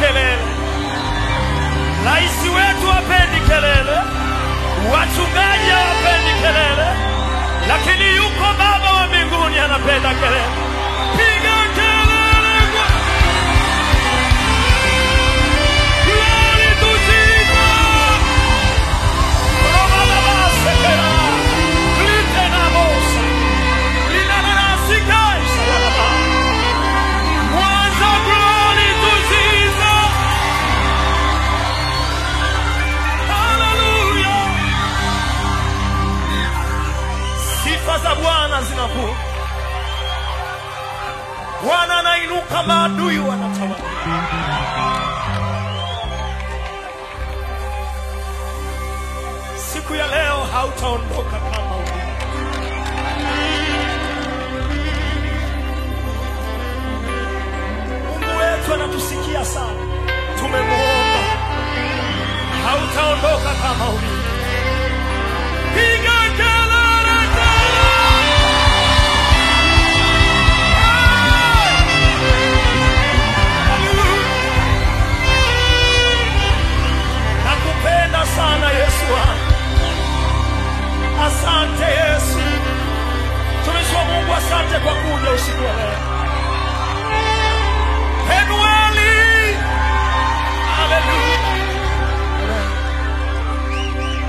kelele, rais wetu hapendi kelele, wachungaji hawapendi kelele, lakini yuko Baba wa mbinguni anapenda kelele. Piga kelele kwa Glory to Jesus. Roma baba sekera. Glite na mosa. Lina na nasika isa ya baba. Mwanza glory to Jesus. Hallelujah. Sifa za Bwana zinavuka. Bwana anainuka, maadui wanatawala. Siku ya leo hautaondoka kama ulivyo. Mungu wetu anatusikia sana, tumemuomba, hautaondoka kama ulivyo. Piga kelele tena! Nakupenda sana Yesu wangu. Asante Yesu. Tumishi wa Mungu, asante kwa kuja usiku wa leo. Penueli. Haleluya.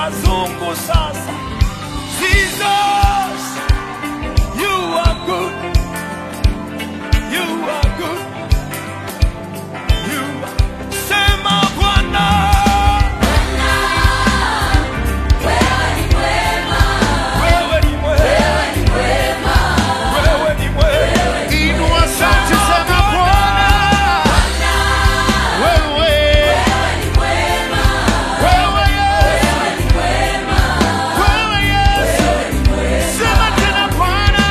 wazungu sasa. Jesus, you are good. You are good. You are... Sema Bwana. Wewe ni mwema. Wewe ni mwema. Inua sauti sema Bwana. Wewe. Wewe Yesu. Wewe Yesu. Sema tena Bwana.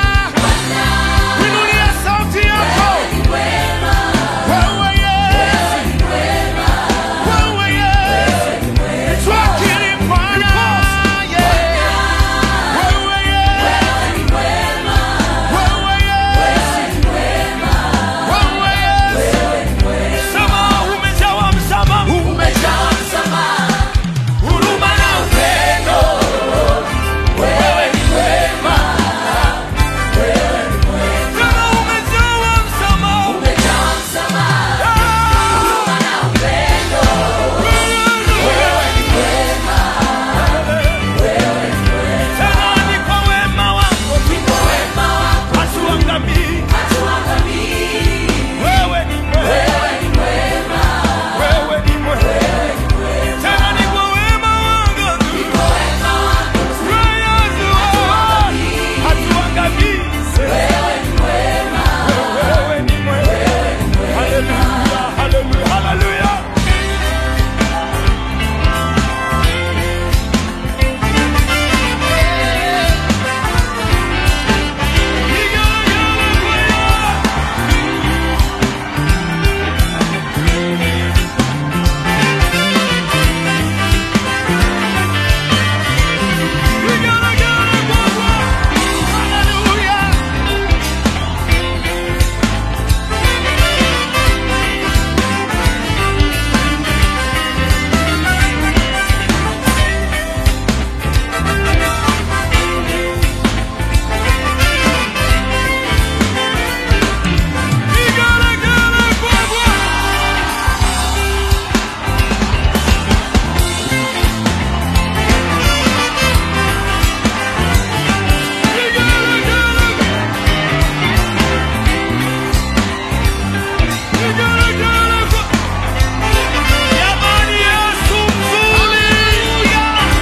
Inulia sauti yako. Wewe Yesu. Wewe Yesu. Twakiri Bwana. Yeah. Wewe Yesu. Wewe Yesu. Wewe Yesu. Sema umejawa msamaha. Umejaa msamaha. Huruma na upendo. Wewe ni mwema. Sema umejawa msamaha. Tena ni kwa wema wako hatuangamii. Wewe ni mwema. Wewe ni mwema. Tena ni kwa wema wako tu. Wewe hatuangamii. Wewe ni mwema. Hallelujah, hallelujah, hallelujah. Jamani, Yesu mzuri.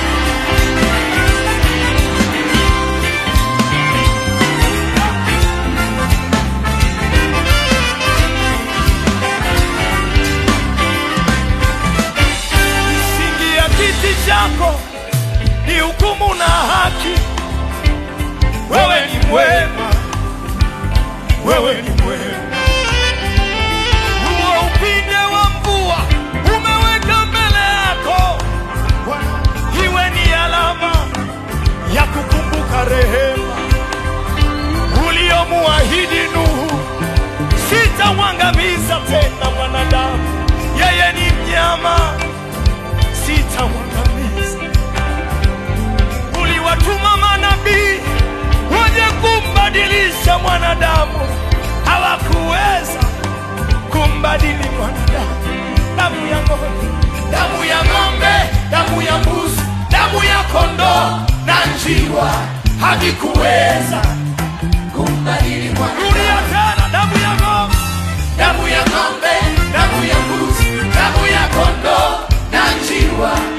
Misingi ya kiti chako ni hukumu na haki. Wewe ni mwema, wewe ni mwema. Huo upinde wa mvua umeweka mbele yako, iwe ni alama ya kukumbuka rehema uliomuahidi Nuhu. Sitamwangamiza tena mwanadamu, yeye ni mnyama, sitamwangamiza. Uliwatuma manabii waje kumbadilisha mwanadamu, hawakuweza kumbadili mwanadamu. Damu ya ng'ombe, damu ya ng'ombe, damu ya mbuzi, damu ya kondoo na njiwa havikuweza Kumbadili mwanadamu. Rudia tena, damu ya ng'ombe, Damu ya ng'ombe, damu ya mbuzi, damu ya kondoo na njiwa